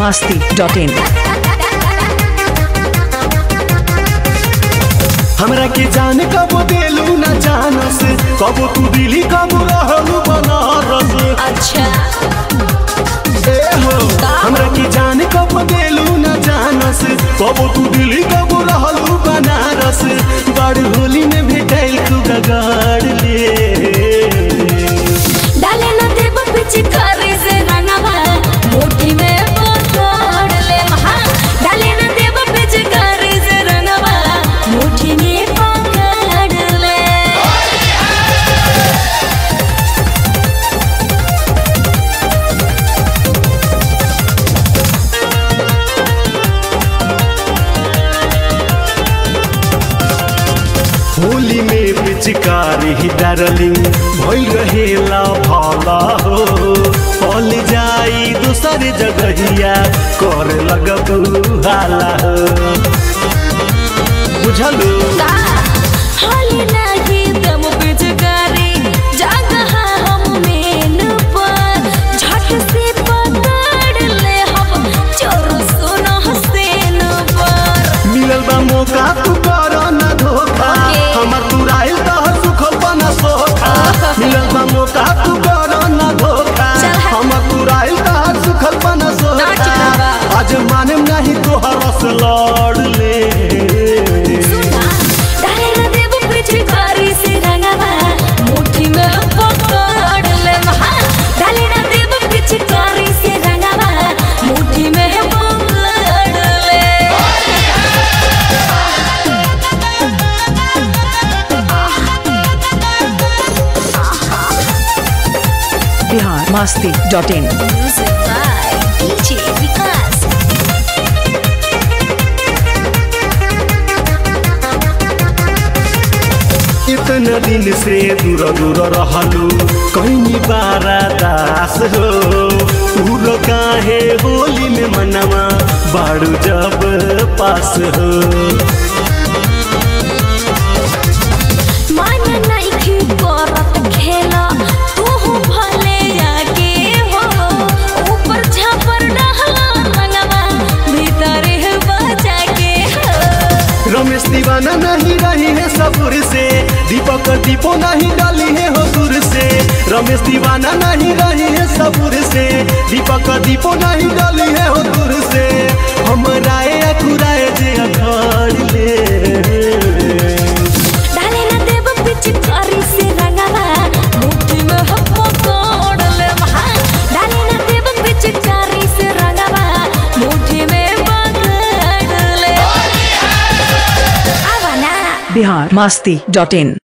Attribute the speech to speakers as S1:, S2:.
S1: masti.in.
S2: हमरा के जाने कब देलू ना जानस कब तू दिली कब रहलू बनारस
S3: अच्छा
S2: ए हो हमरा के जाने कब देलू ना जानस कब तू दिली कब रहलू बनारस बड़ होली में भेटैल तू गगाड़ ले
S3: डाले न देव पिचकारी से रंगवा मुट्ठी में पकड़ ले महा डाले न देव पिचकारी से रंगवा मुट्ठी में पकड़ ले
S2: होली में पिचकारी ही डार्लिंग भइल रहेला भाला हो पल जाई दूसर जगहिया कर लगबू हाला हो बुझलू
S3: का हाली नाही दम पिचकारी जगह हम मेन पर झट से पकड़ ले हम चोर सुनो हसेन पर
S2: मिलल बा मौका तू कर ना धोखा
S3: ओके।
S2: हमर तू राइल तहर सुखल बना सोखा मिलल बा मौका तू कर ना धोखा
S3: चल हट।
S2: हमर तू राइल तहर सुखल बना सोखा
S3: नाच बा।
S2: आज माने नहीं तोहर से लड़ ले
S3: डाले न देव पिचकारी से रंगवा मुट्ठी में पकड़ ले महा डाले न देव पिचकारी से रंगवा मुट्ठी में पकड़ ले
S1: Bihar masti.in.
S3: Music by DJ Vikas.
S2: इतना दिन से दूर दूर रहलू कहीं बारा दास हो दूर काहे होली में मनवा बाड़ू जब पास हो
S3: मन नइखे करत खेला तू भले आगे हो ऊपर छापर डहला रंगवा भीतर बचा के हो
S2: रमेश दीवाना नहीं रही है सबूर से दीपक दीपो नहीं डाली है हो दूर से रमेश दीवाना नहीं रही है सबूर से दीपक दीपो नहीं डाली है हो दूर से हम राय अखुराए जे अखड़ ले
S3: डाले न देव पिचकारी से रंगवा मुट्ठी में हम पकड़ ले महा डाले न देव पिचकारी से रंगवा मुट्ठी में पकड़ ले आवा ना
S1: Bihar masti.in.